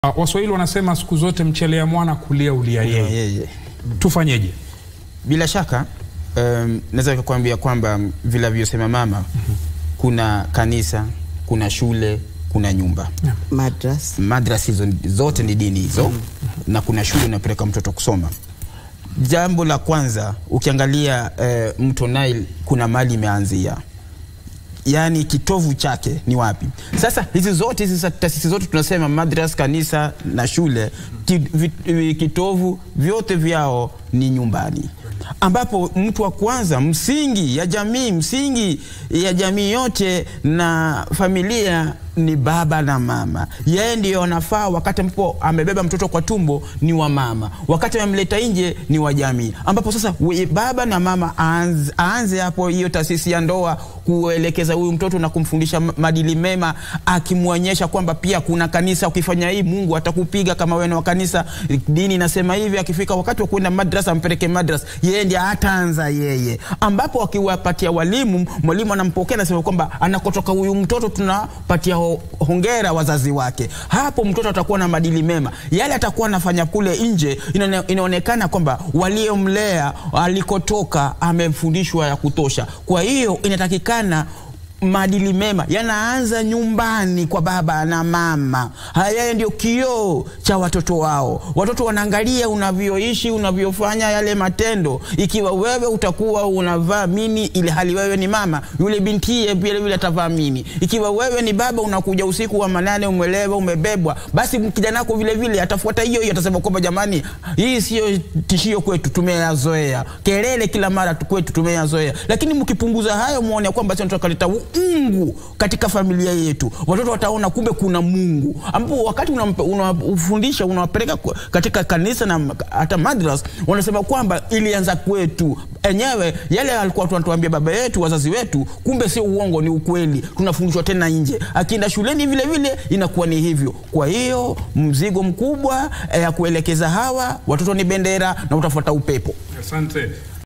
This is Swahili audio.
Uh, Waswahili wanasema siku zote mchelea mwana kulia ulia Yeah, yeye. yeah, yeah. Tufanyeje? Bila shaka um, naweza kukuambia kwamba vile alivyosema mama, kuna kanisa, kuna shule, kuna nyumba madras madrasa hizo zote ni dini hizo na kuna shule unapeleka mtoto kusoma. Jambo la kwanza ukiangalia eh, mto Nile kuna mali imeanzia, yaani kitovu chake ni wapi? Sasa hizi zote hizi sa- taasisi zote tunasema madras, kanisa na shule ki, vi, vi- kitovu vyote vyao ni nyumbani, ambapo mtu wa kwanza msingi ya jamii msingi ya jamii yote na familia ni baba na mama. Yeye ndiyo anafaa, wakati ambapo amebeba mtoto kwa tumbo ni wa mama, wakati amemleta nje ni wa jamii, ambapo sasa we- baba na mama aanze, aanze hapo hiyo taasisi ya ndoa kuelekeza huyu mtoto na kumfundisha ma- maadili mema, akimwonyesha kwamba pia kuna kanisa, ukifanya hii Mungu atakupiga kama wewe ni wa kanisa, dini inasema hivi. Akifika wakati wa kwenda madrasa, ampeleke madrasa, yeye ndiye ataanza yeye, ambapo akiwapatia walimu, mwalimu anampokea anasema kwamba anakotoka huyu mtoto tunapatia ho- hongera wazazi wake. Hapo mtoto atakuwa na maadili mema, yale atakuwa anafanya kule nje, inaone- inaonekana kwamba waliomlea alikotoka amefundishwa ya kutosha. Kwa hiyo inatakikana maadili mema yanaanza nyumbani kwa baba na mama. Haya ndio kioo cha watoto wao. Watoto wanaangalia unavyoishi, unavyofanya yale matendo. Ikiwa wewe utakuwa unavaa mini ili hali wewe ni mama, yule bintiye vile vile atavaa mini. Ikiwa wewe ni baba, unakuja usiku wa manane, umelewa, umebebwa, basi kijana wako vile vile atafuata hiyo hiyo, atasema kwamba jamani, hii sio tishio kwetu, tumeyazoea. Kelele kila mara tu kwetu tumeyazoea, lakini mkipunguza hayo, muone kwamba sasa tunakaleta Mungu katika familia yetu, watoto wataona kumbe kuna Mungu, ambapo wakati unampe- unawafundisha unawapeleka kwa- katika kanisa na hata madras, wanasema kwamba ilianza kwetu enyewe. Yale alikuwa tunatuambia baba yetu, wazazi wetu, kumbe sio uongo, ni ukweli. Tunafundishwa tena nje, akienda shuleni vile vile inakuwa ni hivyo. Kwa hiyo mzigo mkubwa eh, ya kuelekeza hawa watoto ni bendera na utafuata upepo. Asante.